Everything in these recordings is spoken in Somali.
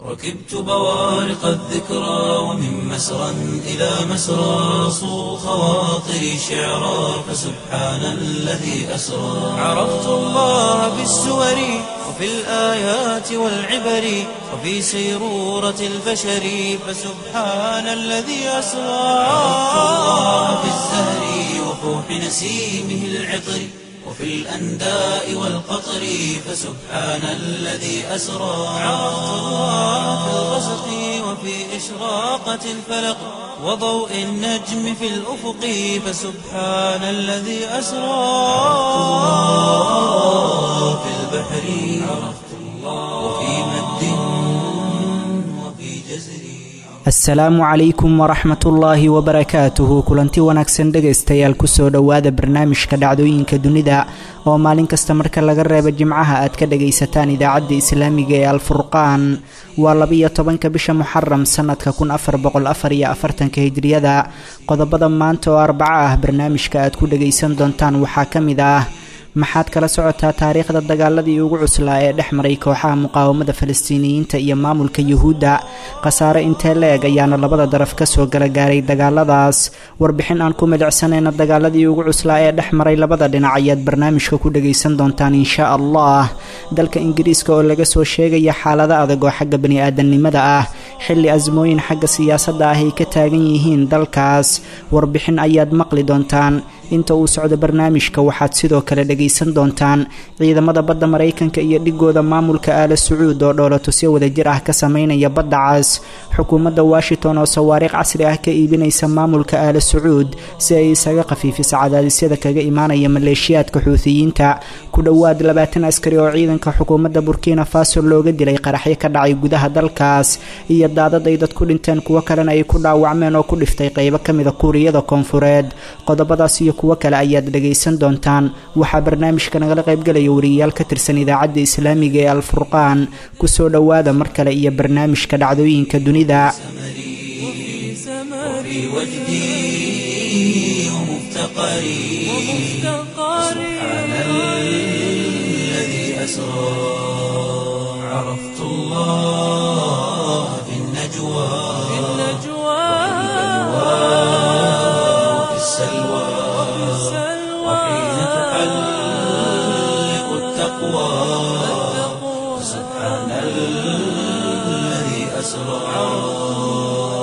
ركبت بوارق الذكرى ومن مسرى إلى مسرى صو خواطري شعرا فسبحان الذي أسرى عرفت الله بالسور وفي الآيات والعبر وفي سيرورة البشر فسبحان الذي أسرى عرفت الله بالزهر وفوح نسيمه العطر وفي الأنداء والقطر فسبحان الذي أسرى عرفت الله في الغسق وفي إشراقة الفلق وضوء النجم في الأفق فسبحان الذي أسرى في البحر عرفت الله وفي مد وفي جزر asalaamu calaykum waraxmatullaahi wabarakaatuhu kulanti wanaagsan dhegaystayaal kusoo dhowaada barnaamijka dhacdooyinka dunida oo maalin kasta marka laga reebo jimcaha aad ka dhagaysataan idaacadda islaamiga ee alfurqaan waa labiyo tobanka bisha muxaram sanadka kun afar boqol afar iyo afartanka hijriyada qodobada maanta oo arbaco ah barnaamijka aad ku dhagaysan doontaan waxaa ka mid ah maxaad kala socotaa taariikhda dagaaladii ugu cuslaa ee dhex maray kooxaha muqaawamada falastiiniyiinta iyo maamulka yuhuudda khasaare intee la-eg ayaana labada daraf kasoo gala gaaray dagaaladaas warbixin aan ku milicsanayna dagaaladii ugu cuslaa ee dhex maray labada dhinac ayaad barnaamijka ku dhagaysan doontaan insha allah dalka ingiriiska oo laga soo sheegaya xaalado adag oo xagga bani-aadamnimada ah xilli asmooyin xagga siyaasadda ah ay ka taagan yihiin dalkaas warbixin ayaad maqli doontaan inta uu socdo barnaamijka waxaad sidoo kale dhagaysan doontaan ciidamada badda maraykanka iyo dhigooda maamulka aala sacuud oo dhoolatusyo wadajir ah ka sameynaya badda cas xukuumadda washington oo sawaariikh casri ah ka iibinaysa maamulka aala sacuud si ay isaga khafiifiso cadaadisyada kaga imaanaya maleeshiyaadka xuutiyiinta ku dhowaad labaatan askari oo ciidanka xukuumadda burkina faso looga dilay qaraxyo ka dhacay gudaha dalkaas iyo daadad ay dad ku dhinteen kuwo kalena ay ku dhaawacmeen oo ku dhiftay qeybo ka mida kuuriyada koonfureed qodobadaas iyo kuwo kale ayaad dhagaysan doontaan waxaa barnaamijka nagala qaybgalaya wariyayaal ka tirsan idaacadda islaamiga ee alfurqaan kusoo dhowaada mar kale iyo barnaamijka dhacdooyinka dunida وفي وجدي ومفتقري سبحان الذي أسرى عرفت الله في النجوى وفي السلوى وحين تحلق التقوى سبحان الذي أسرى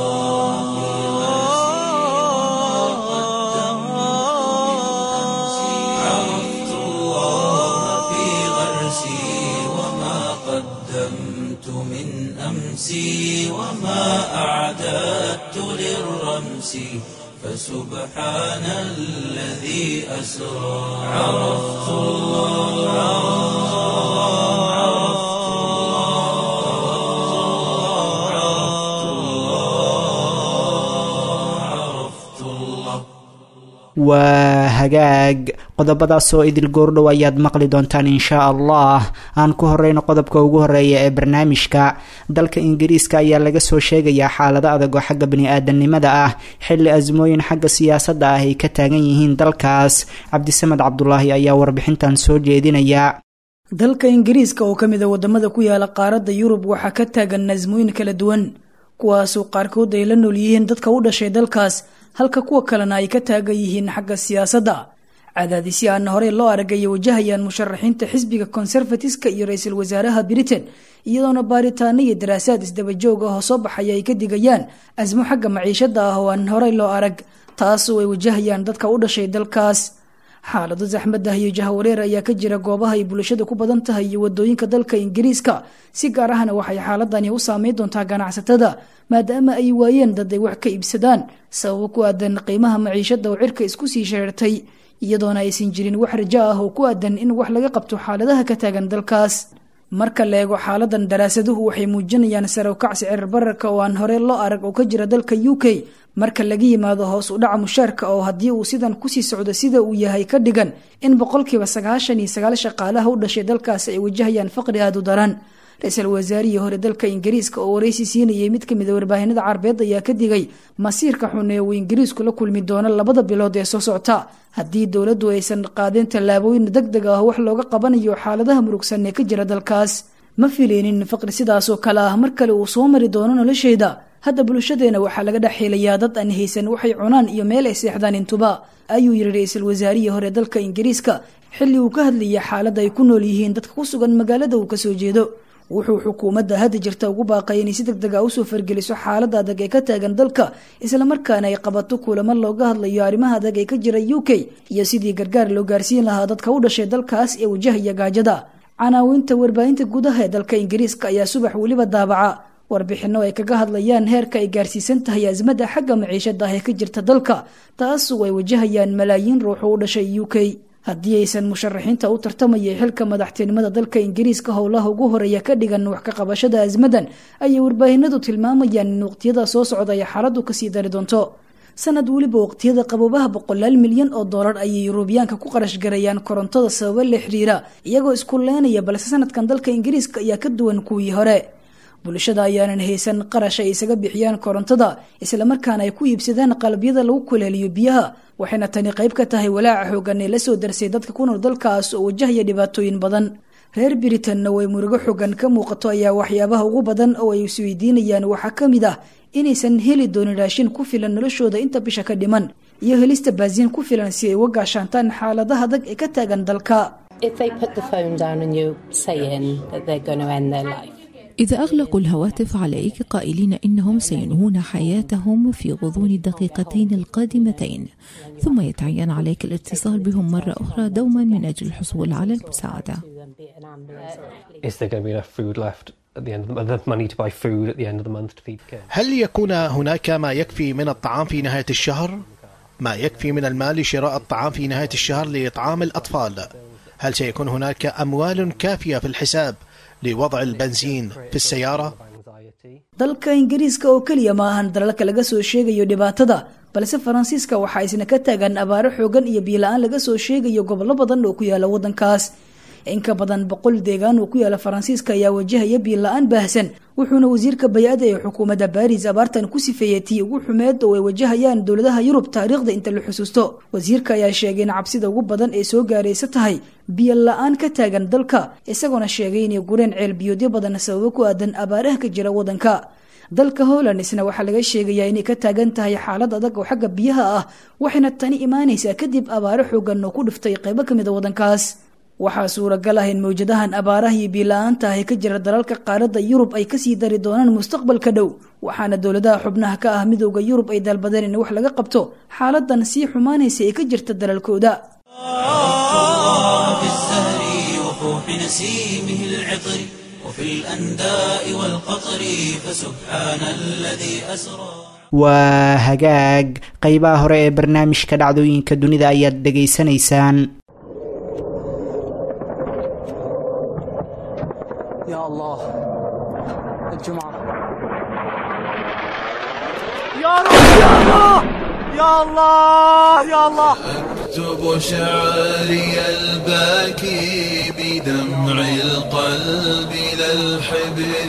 عرفت الله في غرسي وما قدمت من أمسي وما أعددت للرمس فسبحان الذي أسرى عرفت الله عرفت الله عرفت الله عرفت الله waa hagaag qodobadaas oo idil goordhow ayaad maqli doontaan inshaa allah aan ku horeyno qodobka ugu horeeya ee barnaamijka dalka ingiriiska ayaa laga soo sheegayaa xaalado adag oo xagga bani-aadanimada ah xilli asmooyin xagga siyaasadda ah ay ka taagan yihiin dalkaas cabdisamed cabdulaahi ayaa warbixintan soo jeedinaya dalka ingiriiska oo ka mid a wadamada ku yaala qaaradda yurub waxaa ka taagan nasmooyin kala duwan kuwaasoo qaarkood ay la nool yihiin dadka u dhashay dalkaas halka kuwa kalena ay ka taagan yihiin xagga siyaasadda cadaadisyo aana horey loo arag ayay wajahayaan musharaxiinta xisbiga conservatiska iyo ra-iisul wasaaraha britain iyadoona baaritaano iyo daraasaad isdabajoog ah oo soo baxaya ay ka digayaan asmo xagga maciishada ah oo aan horey loo arag taasoo ay wajahayaan dadka u dhashay dalkaas xaalado saxmad ah iyo jahawareer ayaa ka jira goobaha ay bulshada ku badan tahay iyo wadooyinka dalka ingiriiska si gaar ahna waxay xaaladani u saameyn doontaa ganacsatada maadaama ay waayeen dad ay wax ka iibsadaan sababo ku aadan qiimaha maciishada oo cirka isku sii sheertay iyadoona aysan jirin wax rajo ah oo ku aadan in wax laga qabto xaaladaha ka taagan dalkaas marka la eego xaaladan daraasaduhu waxay muujinayaan sarow-kac sicir bararka oo aan hore loo arag oo ka jira dalka u k marka laga yimaado hoos u dhaca mushaarka oo haddii uu sidan kusii socdo sida uu yahay ka dhigan in boqolkiiba sagaashan iyo sagaal shaqaalaha u dhashay dalkaas ay wajahayaan faqri aada u daran ra-iisul wasaarihii hore dalka ingiriiska oo waraysi siinayay mid kamid a warbaahinada carbeed ayaa ka digay masiirka xun ee uu ingiriisku la kulmi doono labada bilood ee soo socta haddii dowladdu aysan qaadeen tallaabooyin deg deg ah wax looga qabanayo xaaladaha murugsan ee ka jira dalkaas ma fileynin faqri sidaasoo kale ah mar kale uu soo mari doono nolosheyda hadda bulshadeena waxaa laga dhex xiilayaa dad aan haysan waxay cunaan iyo meel ay seexdaan intuba ayuu yidhi ra-iisul wasaarihii hore dalka ingiriiska xilli uu ka hadlayay xaaladda ay ku nool yihiin dadka ku sugan magaalada uu kasoo jeedo wuxuu xukuumadda hadda jirta ugu baaqay inay si deg deg a usoo fargeliso xaaladda adag ee ka taagan dalka islamarkaana ay qabato kulamo looga hadlayo arrimaha adag ee ka jira u k iyo sidii gargaar loo gaarsiin lahaa dadka u dhashay dalkaas ee wajahaya gaajada canaawinta warbaahinta gudaha ee dalka ingiriiska ayaa subax weliba daabaca warbixino ay kaga hadlayaan heerka ay gaarsiisan tahay asmada xagga maciishada ah ee ka jirta dalka taasu ay wajahayaan malaayiin ruux u dhashay u k haddii aysan musharaxiinta u tartamayay xilka madaxtinimada dalka ingiriiska howlaha ugu horeeya ka dhigan wax ka qabashada asmadan ayay warbaahinadu tilmaamayaan in waqtiyada soo socda ay xaaladdu kasii dari doonto sanad weliba waqtiyada qaboobaha boqolaal milyan oo doolar ayay yurubiyaanka ku qarash garayaan korontada sababo la xiriira iyagoo isku leenaya balse sanadkan dalka ingiriiska ayaa ka duwan kuwii hore bulshada ayaanan haysan qarash ay isaga bixiyaan korontada islamarkaana ay ku iibsadaan qalabyada lagu kuleeliyo biyaha waxayna tani qayb ka tahay walaaca xoogan ee lasoo darsay dadka ku nool dalkaas oo wajahaya dhibaatooyin badan reer britanna way murugo xoogan ka muuqato ayaa waxyaabaha ugu badan oo ay isweydiinayaan waxaa ka mid ah inaysan heli doonin raashin ku filan noloshooda inta bisha ka dhiman iyo helista baasiin ku filan si ay uga gaashaantaan xaaladaha adag ee ka taagan dalka إذا أغلقوا الهواتف عليك قائلين إنهم سينهون حياتهم في غضون الدقيقتين القادمتين ثم يتعين عليك الاتصال بهم مرة أخرى دوما من أجل الحصول على المساعدة Is there going to be enough food left at the end of the, enough money to buy food at the end of the month to feed kids? هل يكون هناك ما يكفي من الطعام في نهاية الشهر؟ ما يكفي من المال لشراء الطعام في نهاية الشهر لإطعام الأطفال؟ هل سيكون هناك أموال كافية في الحساب لوضع البنزين في السيارة؟ dalka ingiriiska oo keliya ma ahan dalalka laga soo sheegayo dhibaatada balse faransiiska waxaa isna ka taagan abaaro xoogan iyo biila-aan laga soo sheegayo gobollo badan oo ku yaala wadankaas in ka badan boqol deegaan oo ku yaala faransiiska ayaa wajahaya biila-aan baahsan wuxuuna wasiirka bay-ada ee xukuumadda baris abaartan ku sifeeyey tii ugu xumeed oo ay wajahayaan dowladaha yurub taariikhda inta la xusuusto wasiirka ayaa sheegay in cabsida ugu badan ee soo gaaraysa tahay biyo la-aan ka taagan dalka isagoona sheegay inay gureen ceel biyoodyo badan sababo ku aadan abaaraha ka jira wadanka dalka holland isna waxaa laga sheegayaa inay ka taagan tahay xaalad adag oo xagga biyaha ah waxayna tani imaanaysaa kadib abaaro xoogan oo ku dhiftay qaybo kamid a wadankaas waxaa suuragal ah in mawjadahan abaaraha iyo biila-aanta ah ee ka jira dalalka qaaradda yurub ay kasii dari doonaan mustaqbalka dhow waxaana dowladaha xubnaha ka ah midooda yurub ay dalbadeen in wax laga qabto xaaladan sii xumaanaysa ee ka jirta dalalkooda في الزهر وفوح نسيمه العطر وفي الأنداء والقطر فسبحان الذي أسرى waa hagaag qeybaha hore ee barnaamijka dhacdooyinka dunida ayaad dhegaysanaysaan يا الله الجمعة اكتب شعري الباكي بدمع القلب لا الحبر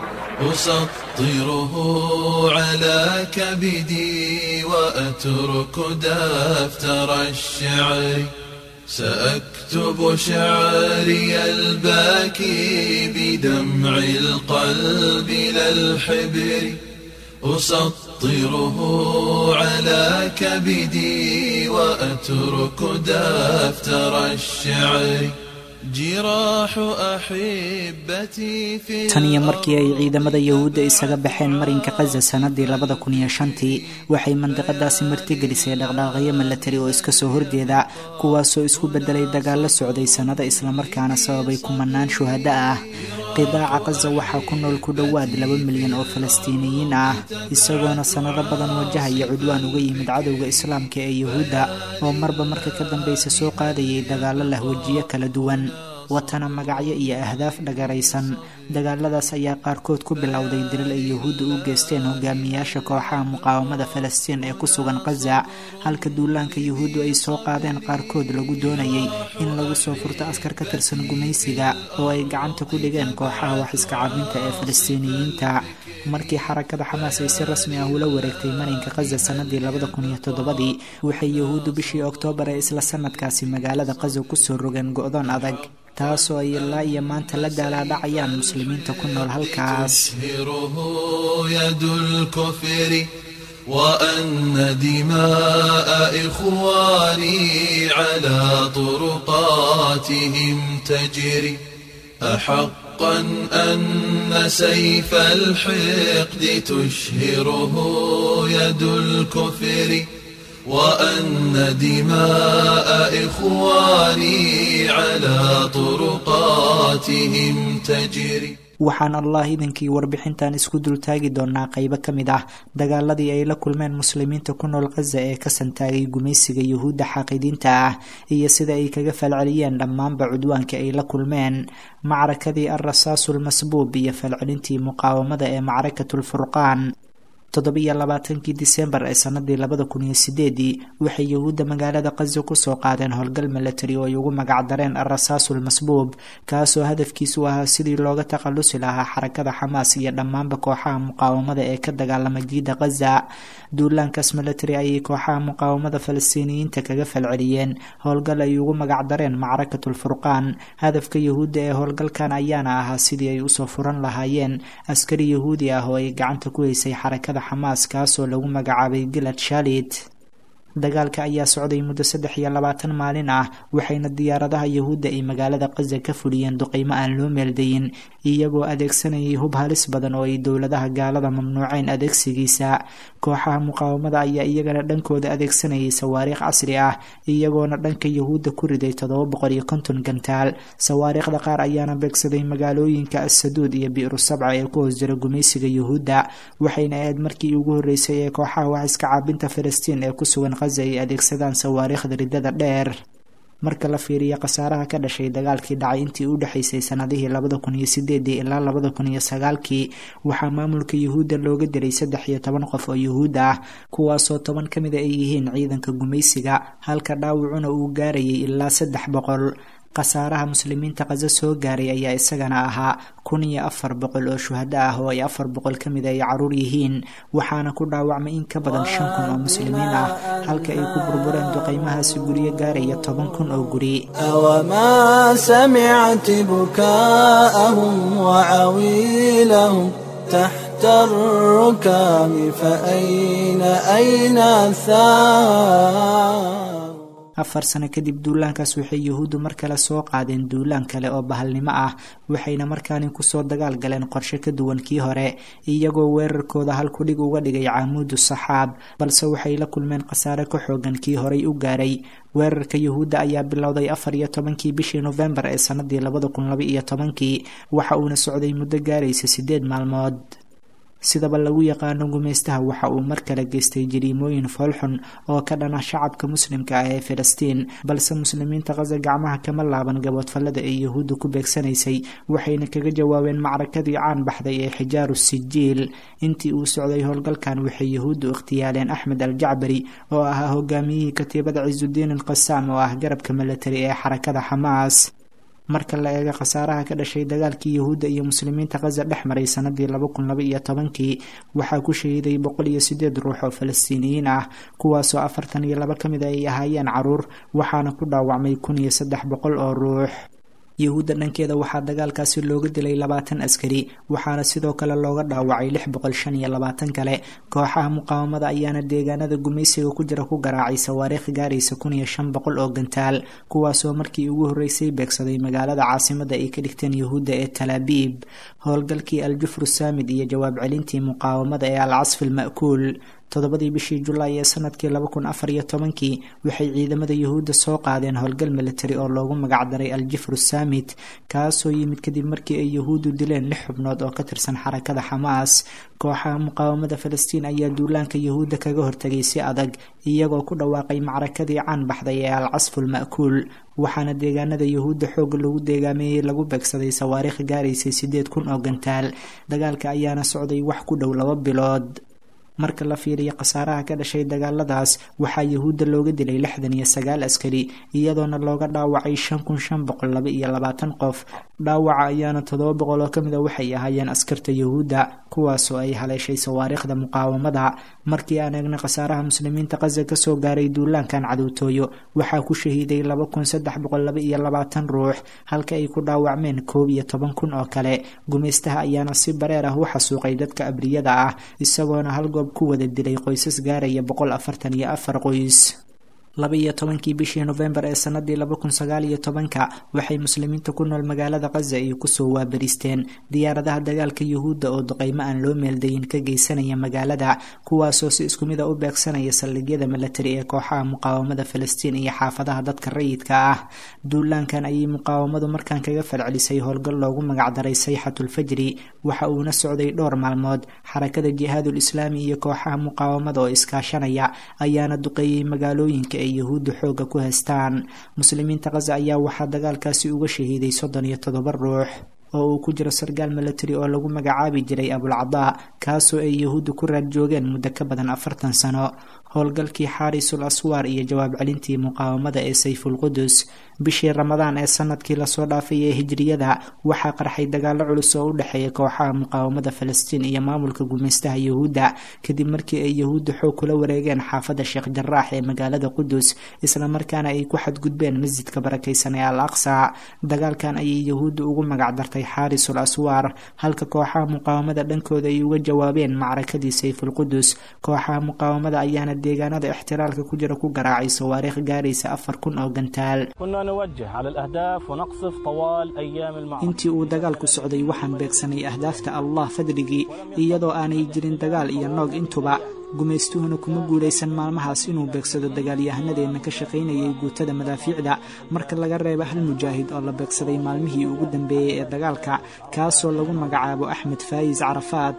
أسطره على كبدي وأترك دفتر الشعر سأكتب شعري الباكي بدمع القلب لا الحبر أسطره على كبدي وأترك دفتر الشعر جراح أحبتي في tan iyo markii ay ciidamada yahuudda isaga baxeen marinka kaza sanadii labada kun iyo shantii waxay mandiqadaasi martigelisay dhaqdhaaqyo milatari oo iska soo horjeeda kuwaasoo isku bedelay dagaalo socday sannado islamarkaana sababay kumanaan shuhada ah qidaaca kaza waxaa ku nool ku dhowaad laba milyan oo falastiiniyiin ah isagoona sannado badan wajahaya cudwaan uga yimid cadowga islaamka ee yahuudda oo marba marka ka dambeysa soo qaadayay dagaalo lahwajiyo kala duwan watana magacyo iyo ahdaaf dhagaraysan dagaaladaas ayaa qaarkood ku bilowday dilal ay yahuudda u geysteen hogaamiyaasha kooxaha muqaawamada falastiin ee ku sugan kaza halka duulaanka yahuuddu ay soo qaadeen qaarkood lagu doonayay in lagu soo furto askar ka tirsan gumaysiga oo ay gacanta ku dhigeen kooxaha wax iska cabinta ee falastiiniyiinta markii xarakada xamaas ay si rasmi ah ula wareegtay marinka kaza sanadii labada kun iyo toddobadii waxay yahuuddu bishii oktoobar ee isla sanadkaasi magaalada kaza kusoo rogeen go-doon adag taasoo ay ilaa iyo maanta la daalaadhacayaan muslimiinta ku nool halkaas تسهره يد الكفر وأن دماء إخواني على طرقاتهم تجري أحقا أن سيف الحقد تشهره يد الكفر وأن دماء إخواني على طرقاتهم تجري waxaan allah idankii warbixintan isku dultaagi doonaa qeybo ka mid ah dagaaladii ay la kulmeen muslimiinta ku nool khaza ee ka santaagay gumaysiga yuhuudda xaaqidiinta ah iyo sida ay kaga falceliyeen dhammaanba cudwaanka ay la kulmeen macrakadii alrasaasulmasbuub iyo falcelintii muqaawamada ee macrakatulfurqaan toddobiyo labaatankii disembar ee sanadii labada kun iyo sideedii waxay yuhuudda magaalada khaza kusoo qaadeen howlgal milatari oo ay ugu magacdareen alrasaasul masbuub kaasoo hadafkiisu ahaa sidii looga takhalusi lahaa xarakada xamaas iyo dhammaanba kooxaha muqaawamada ee ka dagaalama jiida khaza duulaankaas milatari ayay kooxaha muqaawamada falastiiniyiinta kaga falceliyeen howlgal ay ugu magacdareen macrakatulfurqaan hadafka yuhuudda ee howlgalkan ayaana ahaa sidii ay usoo furan lahaayeen askari yahuudi ah oo ay gacanta ku haysay xarakada xamaas kaasoo lagu magacaabay gilad shalit dagaalka ayaa socday muddo saddex iyo labaatan maalin ah waxayna diyaaradaha yuhuudda ay magaalada khaza ka fuliyeen duqeymo aan loo meeldayin iyagoo adeegsanayay hub halis badan oo ay dowladaha gaalada mamnuuceen adeegsigiisa kooxaha muqaawamada ayaa iyagana dhankooda adeegsanayay sawaariikh casri ah iyagoona dhanka yuhuudda ku riday toddoba boqol iyo konton gantaal sawaariikhda qaar ayaana beegsaday magaalooyinka assaduud iyo bi'ru sabca ee ku hoos jira gumaysiga yuhuudda waxayna ahayd markii ugu horreysay ee kooxaha wax iska caabinta falastiin ee ku sugan ay adeegsadaan sawaariikhda ridada dheer marka la fiiriyo khasaaraha ka dhashay dagaalkii dhacay intii u dhexaysay sanadihii labada kun iyo sideedii ilaa labada kun iyo sagaalkii waxaa maamulka yuhuudda looga diray saddex iyo toban qof oo yuhuud ah kuwaasoo toban ka mid a ay yihiin ciidanka gumaysiga halka dhaawacuna uu gaarayay ilaa saddex boqol khasaaraha muslimiinta khaza soo gaaray ayaa isagana ahaa kun iyo afar boqol oo shuhado ah oo ay afar boqol ka mid ay caruur yihiin waxaana ku dhaawacmay in ka badan shan kun oo muslimiin ah halka ay ku burbureen duqeymahaasi guryo gaaraya toban kun oo guri أوما سمعت بكاءهم وعويلهم تحت الركام فأين أين الثار afar sano kadib duulaankaas waxay yuhuuddu mar kale soo qaadeen duulaan kale oo bahalnimo ah waxayna markaani kusoo dagaal galeen qorshe ka duwan kii hore iyagoo weerarkooda halkudhig uga dhigay caamuudu saxaab balse waxay la kulmeen khasaare ka xoogan kii horay u gaaray weerarka yuhuudda ayaa bilowday afar iyo tobankii bishii nofembar ee sanadii labada kun laba iyo tobankii waxa uuna socday muddo gaaraysa sideed maalmood sidaba lagu yaqaano gumaystaha waxa uu mar kale geystay jariimooyin foolxun oo ka dhana shacabka muslimka ah ee filistiin balse muslimiinta khaza gacmaha kama laaban gaboodfallada ay yuhuudda ku beegsanaysay waxayna kaga jawaabeen macrakadii caan baxday ee xijaaru sijiil intii uu socday howlgalkan waxay yuhuuddu ikhtiyaaleen axmed al jacbari oo ahaa hogaamiyihii katiibada cisudiin alqasaam oo ah garabka milatari ee xarakada xamaas marka la eego khasaaraha ka dhashay dagaalkii yuhuudda iyo muslimiinta khaza dhex maray sanadii laba kun laba iyo tobankii waxaa ku shahiiday boqol iyo sideed ruux oo falastiiniyiin ah kuwaasoo afartan iyo laba ka mid a ay ahaayeen caruur waxaana ku dhaawacmay kun iyo saddex boqol oo ruux yuhuudda dhankeeda waxaa dagaalkaasi looga dilay labaatan askari waxaana sidoo kale looga dhaawacay lix boqol shan iyo labaatan kale kooxaha muqaawamada ayaana deegaanada gumaysiga ku jira ku garaacay sawaariikh gaaraysa kun iyo shan boqol oo gantaal kuwaasoo markii ugu horreysay beegsaday magaalada caasimada ay ka dhigteen yuhuudda ee talaabiib howlgalkii aljufru saamid iyo jawaab celintii muqaawamada ee alcasfi alma'kuul toddobadii bishii julaay ee sanadkii laba kun afar iyo tobankii waxay ciidamada yuhuudda soo qaadeen howlgal militari oo loogu magacdaray aljifru saamit kaasoo yimid kadib markii ay yuhuuddu dileen lix xubnood oo ka tirsan xarakada xamaas kooxaha muqaawamada falastiin ayaa duulaanka yuhuudda kaga hortagay si adag iyagoo ku dhawaaqay macrakadii caan baxday ee alcasfu alma'kuul waxaana deegaanada yuhuudda xooga lagu deegaameeyey lagu beegsaday sawaariikh gaaraysay sideed kun oo gantaal dagaalka ayaana socday wax ku dhow laba bilood marka la fiiriyo khasaaraha ka dhashay dagaaladaas waxaa yuhuudda looga dilay lixdan iyo sagaal askari iyadoona looga dhaawacay shan kun shan boqol laba iyo labaatan qof dhaawaca ayaana toddoba boqol oo kamid a waxay ahaayeen askarta yuhuudda kuwaasoo ay haleeshay sawaariikhda muqaawamada markii aan eegna khasaaraha muslimiinta khaza kasoo gaaray duulaankan cadowtooyo waxaa ku shahiiday laba kun saddex boqol laba iyo labaatan ruux halka ay ku dhaawacmeen koob iyo toban kun oo kale gumaystaha ayaana si bareer ah u xasuuqay dadka abriyada ah isagoona hal goob ku wada dilay qoysas gaaraya boqol afartan iyo afar qoys laba iyo tobankii bishii nofembar ee sanadii laba kun sagaal iyo tobanka waxay muslimiinta ku nool magaalada khaza ay kusoo waabaristeen diyaaradaha dagaalka yuhuudda oo duqeymo aan loo meeldayin ka geysanaya magaalada kuwaasoo si isku mid a u beegsanaya saldhigyada milatari ee kooxaha muqaawamada falastiin iyo xaafadaha dadka rayidka ah duulaankan ayay muqaawamadu markaan kaga falcelisay howlgal loogu magacdaray sayxatulfajri waxa uuna socday dhowr maalmood xarakada jihaadul islaami iyo kooxaha muqaawamada oo iskaashanaya ayaana duqeeyey magaalooyinka ay yahuudda xooga ku haystaan muslimiinta khaza ayaa waxaa dagaalkaasi uga shahiiday soddon iyo toddoba ruux oo uu ku jiro sargaal milatari oo lagu magacaabi jiray abulcadaa kaasoo ay yahuudda ku raad joogeen muddo ka badan afartan sano howlgalkii xaarisul aswaar iyo jawaab celintii muqaawamada ee sayfulqudus bishii ramadaan ee sanadkii lasoo dhaafay ee hijriyada waxaa qarxay dagaalo culus oo u dhexeeya kooxaha muqaawamada falastiin iyo maamulka gumaystaha yahuudda kadib markii ay yahuudda xoog kula wareegeen xaafadda sheekh jaraax ee magaalada qudus islamarkaana ay ku xadgudbeen masjidka barakaysan ee al aqsa dagaalkan ayay yahuudda ugu magacdartay xaarisul aswaar halka kooxaha muqaawamada dhankooda ay uga jawaabeen macrakadii sayfulqudus kooxaha muqaawamada ayaana deegaanada ixtiraalka ku jira ku garaacay sawaariikh gaaraysa afar kun oo gantaal intii uu dagaalku socday waxaan beegsanay ahdaafta allah fadligii iyadoo aanay jirin dagaal iyo noog intuba gumaystuhuna kuma guulaysan maalmahaas inuu beegsado dagaalyahanadeenna ka shaqaynayay guutada madaafiicda marka laga reebo hal mujaahid oo la beegsaday maalmihii ugu dambeeyey ee dagaalka kaasoo lagu magacaabo axmed faayis carafaat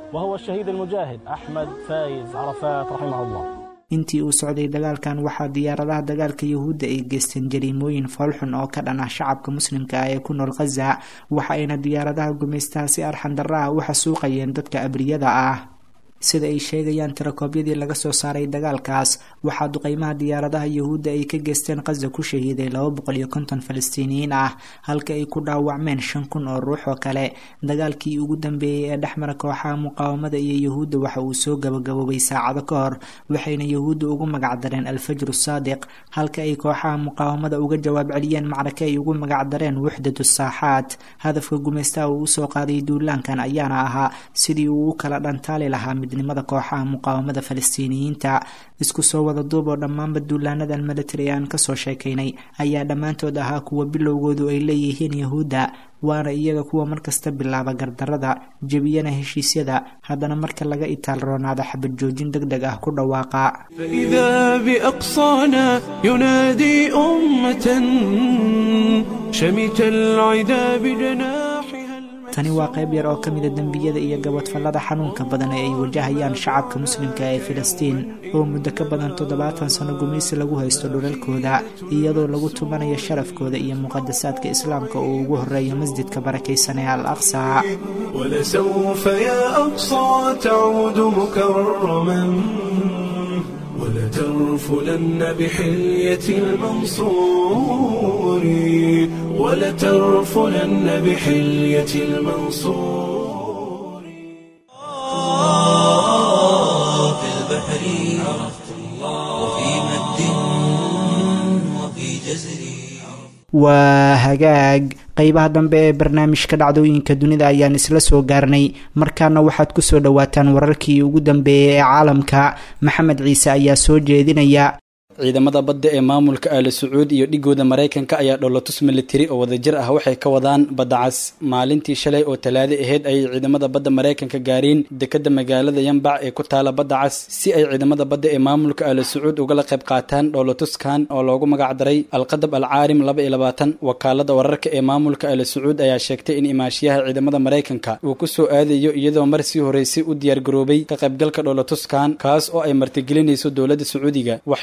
intii uu socday dagaalkan waxaa diyaaradaha dagaalka yahuudda ay geysteen jariimooyin foolxun oo ka dhan ah shacabka muslimka ah ee ku nool khaza waxa ayna diyaaradaha gumaystaha si arxan darra ah u xasuuqayeen dadka abriyada ah sida ay sheegayaan tirakoobyadii laga soo saaray dagaalkaas waxaa duqeymaha diyaaradaha yahuudda ay ka geysteen khaza ku shahiiday laba boqol iyo konton falastiiniyiin ah halka ay ku dhaawacmeen shan kun oo ruux oo kale dagaalkii ugu dambeeyey ee dhexmara kooxaha muqaawamada iyo yahuudda waxa uu soo gabagaboobay saacado ka hor waxayna yahuudda ugu magacdareen alfajru saadiq halka ay kooxaha muqaawamada uga jawaab celiyeen macrake ay ugu magacdareen wuxdatu saaxaat hadafka gumaystaha uu usoo qaaday duulaankan ayaana ahaa sidii uu u kala dhantaali lahaa midnimada kooxaha muqaawamada falastiiniyiinta isku soo wada duub oo dhammaanba duulaanadan milatari ee aan kasoo sheekaynay ayaa dhammaantood ahaa kuwa bilowgoodu ay leeyihiin yahuudda waana iyaga kuwa markasta bilaaba gardarada jebiyana heshiisyada haddana marka laga itaal roonaado xabad joojin deg deg ah ku dhawaaqa فإذا بأقصانا ينادي أمة شمت العدا بجناحها tani waa qayb yar oo ka mida dembiyada iyo gabadfallada xanuunka badan ee ay wajahayaan shacabka muslimka ee filistiin oo muddo ka badan toddobaatan sano gumaysi lagu haysto dhulalkooda iyadoo lagu tumanayo sharafkooda iyo muqadasaadka islaamka oo ugu horeeyo masjidka barakaysan ee al aqsa ولسوف يا أقصى تعود مكرما ولترفلن بحلية المنصور ولترفلن بحلية المنصور في البحر عرفت الله وفي مد وفي جزر waa hagaag qeybaha dambe ee barnaamijka dhacdooyinka dunida ayaan isla soo gaarnay markaana waxaad kusoo dhawaataan wararkii ugu dambeeyay ee caalamka maxamed ciise ayaa soo jeedinaya ciidamada badda ee maamulka aala sacuud iyo dhigooda maraykanka ayaa dholotus militari oo wadajir ah waxay ka wadaan badda cas maalintii shalay oo talaado aheyd ayay ciidamada badda maraykanka gaareen dekadda magaalada yambac ee ku taala badda cas si ay ciidamada badda ee maamulka aala sacuud ugala qayb qaataan dholotuskan oo loogu magacdaray alqadab alcaarim laba iyo labaatan wakaalada wararka ee maamulka aala sacuud ayaa sheegtay in imaashiyaha ciidamada maraykanka uu ku soo aadayo iyadoo mar sii horeysay u diyaargaroobay ka qaybgalka dholotuskan kaas oo ay martigelinayso dowladda sacuudiga waxayna ka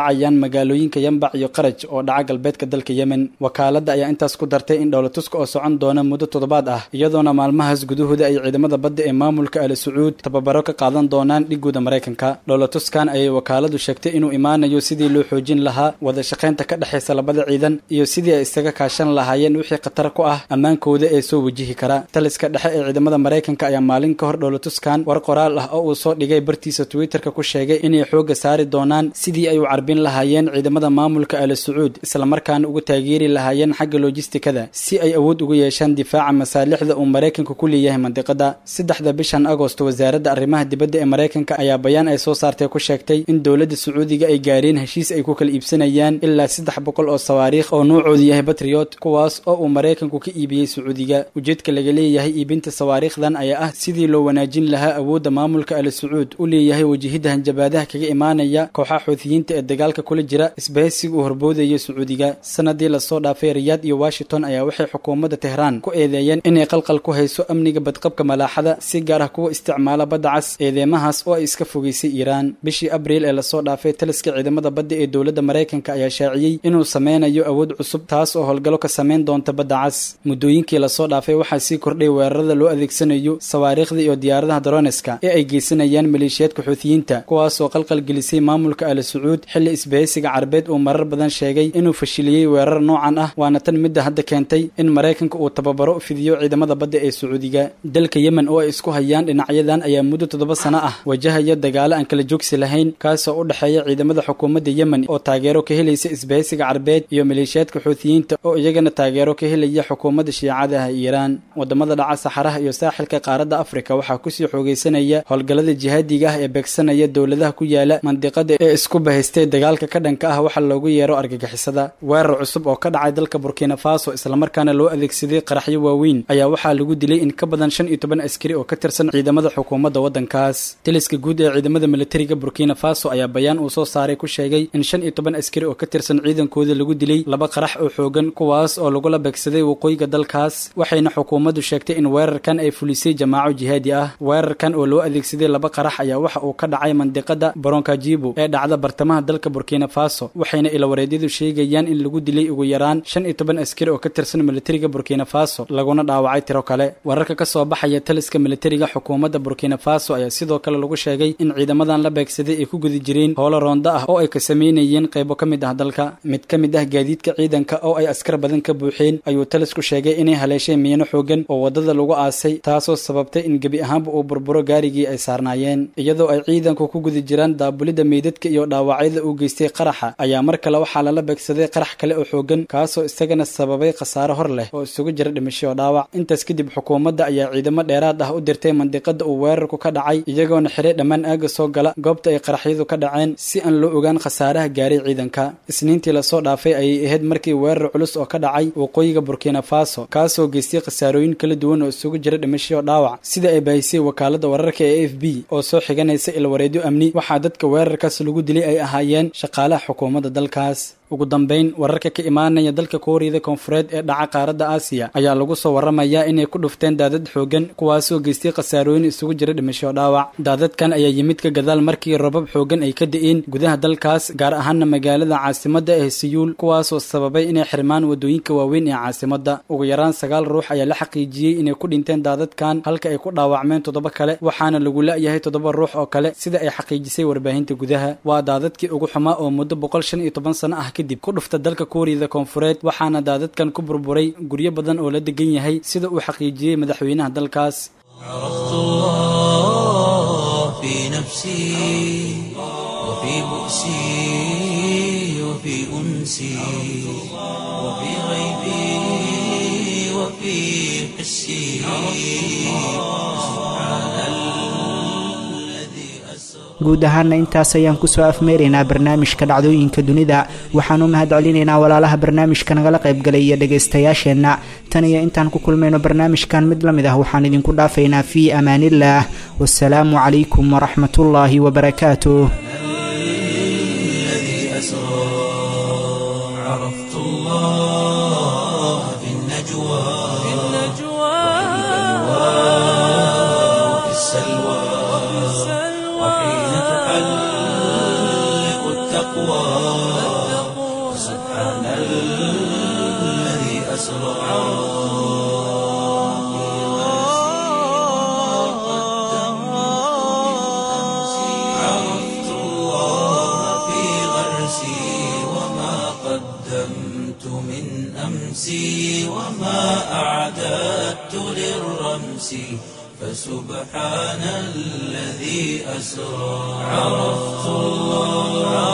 dhacayaan magaalooyinka yambac iyo qaraj oo dhaca galbeedka dalka yemen wakaaladda ayaa intaas ku dartay in dhowlatuska oo socon doona muddo toddobaad ah iyadoona maalmahaas gudahooda ay ciidamada badda ee maamulka ali sacuud tababaro ka qaadan doonaan dhigooda maraykanka dhowlatuskan ayay wakaaladu sheegtay inuu imaanayo sidii loo xoojin lahaa wada shaqaynta ka dhexaysa labada ciidan iyo sidii ay isaga kaashan lahaayeen wixii khatar ku ah ammaankooda ee soo wajihi kara taliska dhexe ee ciidamada maraykanka ayaa maalin ka hor dhowlatuskan war qoraal ah oo uu soo dhigay bartiisa twitterka ku sheegay inay xoogga saari doonaan sidii ay u carbin lahaayeen ciidamada maamulka ali sacuud islamarkaana ugu taageeri lahaayeen xagga lojistikada si ay awood ugu yeeshaan difaaca masaalixda uu maraykanka ku leeyahay mandiqada saddexda bishan agost wasaaradda arrimaha dibadda ee maraykanka ayaa bayaan ay soo saartay ku sheegtay in dowladda sacuudiga ay gaareen heshiis ay ku kala iibsanayaan ilaa saddex boqol oo sawaariikh oo nuucoodu yahay batriot kuwaas oo uu maraykanku ka iibiyey sacuudiga ujeedka laga leeyahay iibinta sawaariikhdan ayaa ah sidii loo wanaajin lahaa awoodda maamulka ali sacuud u leeyahay wajahidda hanjabaadaha kaga imaanaya kooxaha xuutiyiinta ee dagaalka kula jira isbahaysiga uu horboodayo sacuudiga sanadii lasoo dhaafay riyaad iyo washington ayaa waxay xukuumadda tehraan ku eedeeyeen inay qalqal ku hayso amniga badqabka malaaxada si gaar ah kuwa isticmaala badda cas eedeymahaas oo ay iska fogeysay iiraan bishii abriil ee lasoo dhaafay taliska ciidamada badda ee dowladda maraykanka ayaa shaaciyey inuu sameynayo awood cusub taas oo howlgallo ka sameyn doonta badda cas muddooyinkii lasoo dhaafay waxaa sii kordhay weerarada loo adeegsanayo sawaariikhda iyo diyaaradaha daroneska ee ay geysanayaan maleeshiyaadka xuutiyiinta kuwaasoo qalqal gelisay maamulka ali sacuud xilli isbahaysiga carabeed uu marar badan sheegay inuu fashiliyey weerar noocan ah waana tan midda hadda keentay in maraykanka uu tababaro fidiyo ciidamada badda ee sacuudiga dalka yemen oo ay isku hayaan dhinacyadan ayaa muddo toddoba sano ah wajahaya dagaalo aan kala joogsi lahayn kaasoo u dhexeeya ciidamada xukuumadda yemen oo taageero ka helaysa isbahaysiga carabeed iyo maleeshiyaadka xuutiyiinta oo iyagana taageero ka helaya xukuumadda shiicada ah iiraan wadamada dhaca saxaraha iyo saaxilka qaaradda afrika waxaa kusii xoogeysanaya howlgallada jihaadiga ah ee beegsanaya dowladaha ku yaala mandiqada ee isku bahaystay dagaalka ka dhanka ah waxa loogu yeero argagixisada weerar cusub oo ka dhacay dalka burkina faso islamarkaana loo adeegsaday qaraxyo waaweyn ayaa waxaa lagu dilay in ka badan shan iyo toban askari oo ka tirsan ciidamada xukuumadda waddankaas taliska guud ee ciidamada militariga burkina faso ayaa bayaan uu soo saaray ku sheegay in shan iyo toban askari oo ka tirsan ciidankooda lagu dilay laba qarax oo xoogan kuwaas oo lagula beegsaday waqooyiga dalkaas waxayna xukuumaddu sheegtay in weerarkan ay fulisay jamaaco jihaadi ah weerarkan oo loo adeegsaday laba qarax ayaa waxa uu ka dhacay mandiqada baronkajibo ee dhacda bartamaha dalka burkina faso waxayna ilawareedyadu sheegayaan in lagu dilay ugu yaraan shan iyo toban askari oo ka tirsan militariga burkina faso laguna dhaawacay tiro kale wararka ka soo baxaya taliska militariga xukuumadda burkina faso ayaa sidoo kale lagu sheegay in ciidamadan la beegsaday ay ku guda jireen howlo roonda ah oo ay ka sameynayeen qaybo ka mid ah dalka mid ka mid ah gaadiidka ciidanka oo ay askar badan ka buuxeen ayuu talisku sheegay inay haleeshay miino xoogan oo wadada lagu aasay taasoo sababtay in gebi ahaanba uu burburo gaarigii ay saarnaayeen iyadoo ay ciidanku ku guda jiraan daabulidda meydadka iyo dhaawacyada uu geystay qaraxa ayaa mar kale waxaa lala beegsaday qarax kale oo xoogan kaasoo isagana sababay khasaare hor leh oo isugu jira dhimasho oo dhaawac intaas kadib xukuumadda ayaa ciidamo dheeraad ah u dirtay mandiqada uu weerarku ka dhacay iyagoona xiray dhammaan aaga soo gala goobta ay qaraxyadu ka dhaceen si aan loo ogaan khasaaraha gaaray ciidanka isniintii lasoo dhaafay ayay ahayd markii weerar culus oo ka dhacay waqooyiga burkina faso kaasoo geystay khasaarooyin kala duwan oo isugu jira dhimasho oo dhaawac sida ay baahisay wakaalada wararka ee a f b oo soo xiganaysa ilwareedyo amni waxaa dadka weerarkaas lagu dilay ay ahaayeen shaqaalaha xukuumadda dalkaas ugu dambayn wararka ka imaanaya dalka kooriyada koonfureed ee dhaca qaaradda aasiya ayaa lagu soo waramayaa inay ku dhufteen daadad xoogan kuwaasoo geystay khasaarooyin isugu jira dhimasho dhaawac daadadkan ayaa yimid ka gadaal markii robab xoogan ay ka da'een gudaha dalkaas gaar ahaana magaalada caasimadda ee siyuul kuwaasoo sababay inay xirmaan wadooyinka waaweyn ee caasimadda ugu yaraan sagaal ruux ayaa la xaqiijiyey inay ku dhinteen daadadkan halka ay ku dhaawacmeen toddoba kale waxaana lagu la'yahay toddoba ruux oo kale sida ay xaqiijisay warbaahinta gudaha waa daadadkii ugu xumaa oo muddo boqol shan iyo toban sano ah kadib ku dhufta dalka kuuriyada koonfureed waxaana daadadkan ku burburay guryo badan oo la degan yahay sida uu xaqiijiyey madaxweynaha dalkaas عرفت الله في نفسي وفي بؤسي وفي أنسي وفي غيبي وفي حسي سبحان الذي أسرى guud ahaana intaas ayaan kusoo afmeeraynaa barnaamijka dhacdooyinka dunida waxaan u mahad celinaynaa walaalaha barnaamijka nagala qaybgalay iyo dhagaystayaasheenna tan iyo intaan ku kulmayno barnaamijkan mid la mid ah waxaan idinku dhaafaynaa fii amaaniillaah wasalaamu calaykum waraxmatullaahi wabarakaatuh الذي أسرى عرفت الله في النجوى في النجوى وفي السلوى وحين تحلق التقوى سبحان الذي أسرى عرفت الله في غرسي وما قدمت من أمسي وما أعددت للرمس فسبحان الذي أسرى عرفت الله